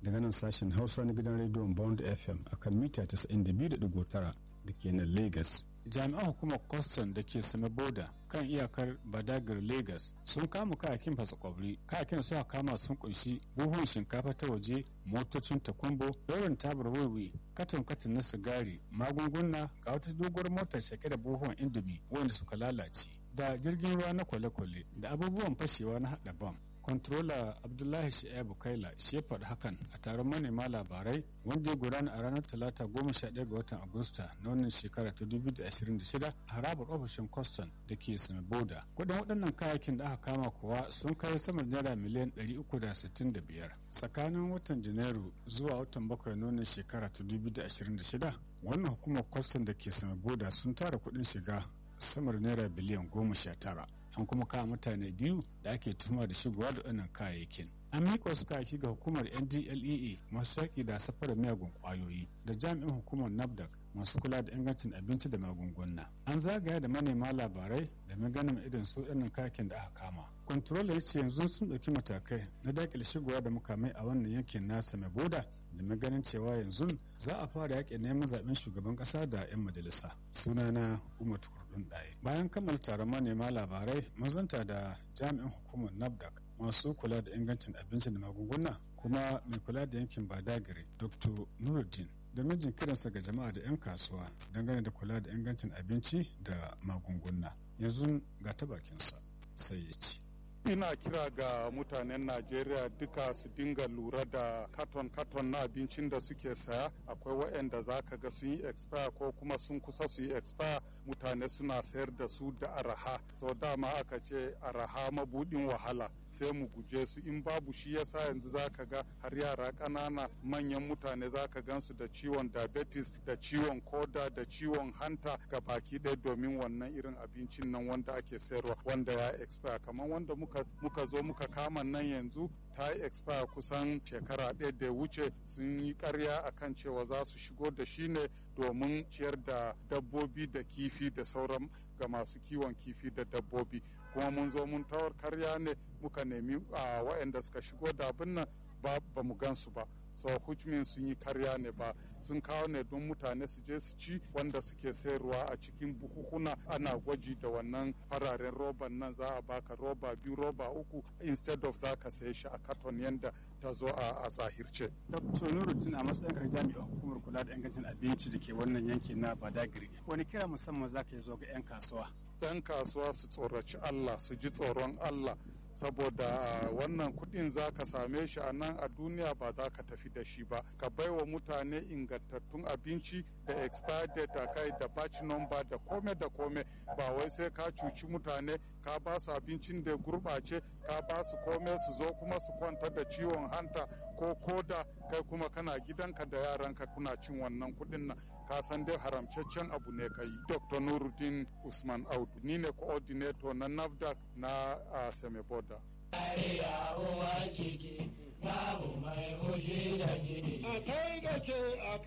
daga nan sashen hausa na gidan rediyon bond fm akan mita 92.9 da ke nan lagos jami'an hukumar kwastan da ke same boda kan iyakar badagar lagos sun kama kayakin fasakwabri kayakin suka kama sun kunshi buhun shinkafa ta waje motocin takumbo yawan tabar wiwi katon katon na sigari magunguna ga wata doguwar motar shake da buhun indomi wanda suka lalace da jirgin ruwa na kwale-kwale da abubuwan fashewa na hada bam Controller Abdullahi Shi'abu Kaila shi ya faɗi hakan a taron manema labarai wanda ya gudana a ranar Talata goma sha ɗaya ga watan Agusta na wannan shekara ta dubu da ashirin da shida a harabar ofishin Kwastan da ke Sami Boda. Kuɗin waɗannan kayayyakin da aka kama kuwa sun kai sama naira miliyan ɗari uku da sittin da biyar. Tsakanin watan Janairu zuwa watan bakwai na wannan shekara ta dubu da ashirin da shida wannan hukumar Kwastan da ke Sami Boda sun tara kuɗin shiga samar naira biliyan goma sha tara. an kuma kawo mutane biyu da ake tuhuma da shigowa da wannan kayayyakin an miƙa wasu kayayyaki ga hukumar ndlea masu yaƙi da safarar miyagun ƙwayoyi da jami'in hukumar nafdac masu kula da ingancin abinci da magunguna an zagaya da manema labarai da maganin irin su ɗannan kayakin da aka kama kwantarola ya ce yanzu sun ɗauki matakai na daƙile shigowa da mukamai a wannan yankin nasa mai boda da maganin cewa yanzu za a fara yaƙi neman zaɓen shugaban ƙasa da 'yan majalisa sunana umar kurdun ɗaya bayan kammala taron manema labarai mazanta da jami'in hukumar nafdac masu kula da ingancin abinci da magunguna kuma mai kula da yankin badagiri dr nuruddin da mijin kiransa ga jama'a da 'yan kasuwa dangane da kula da ingancin abinci da magunguna yanzu ga ta bakinsa sai ya ci ina kira ga mutanen najeriya duka su dinga lura da katon-katon na abincin da suke saya akwai waɗanda za ka ga sun yi expire ko kuma sun kusa su yi expire mutane suna sayar da su da araha to dama aka ce araha mabudin wahala sai mu guje su in babu shi yasa yanzu za ka ga har yara ƙanana manyan mutane za ka gansu da ciwon diabetes da ciwon koda da ciwon hanta ga baki ɗaya domin wannan irin abincin nan wanda ake sayarwa wanda ya expire kamar wanda muka muka zo muka kama nan yanzu ta yi expire kusan shekara ɗaya da wuce sun yi karya akan cewa za su shigo da shi ne domin ciyar da dabbobi da kifi da sauran ga masu kiwon kifi da dabbobi kuma mun zo mun tawar karya ne muka nemi a waɗanda suka shigo da abin nan ba mu gansu ba so which means sun yi karya ne ba sun kawo ne don mutane su je su ci wanda suke sayarwa a cikin bukukuna ana gwaji da wannan fararen roban nan za a baka roba biyu roba uku instead of za ka saye shi a katon yanda ta zo a zahirce. Dr. Nuruddin a matsayin ka jami'ar hukumar kula da ingancin abinci da ke wannan yanki na Badagiri. Wani kira musamman za ka yi zo ga 'yan kasuwa? 'Yan kasuwa su tsoraci Allah, su ji tsoron Allah. saboda wannan kudin za ka same shi a nan a duniya ba za ka tafi da shi ba ka baiwa mutane ingantattun abinci da expired date kai da batch number da kome da kome ba wai sai ka cuci mutane ka ba su abincin da gurɓace ka ba su kome su zo kuma su kwanta da ciwon hanta ko koda kai kuma kana gidanka da yaranka kuna cin wannan kudin nan ka san dai haramcaccen abu ne ka yi dr nuruddin usman audu ni ne coordinator na nafdac na uh, semeboda babu mai hoshi da ke a kai da ke a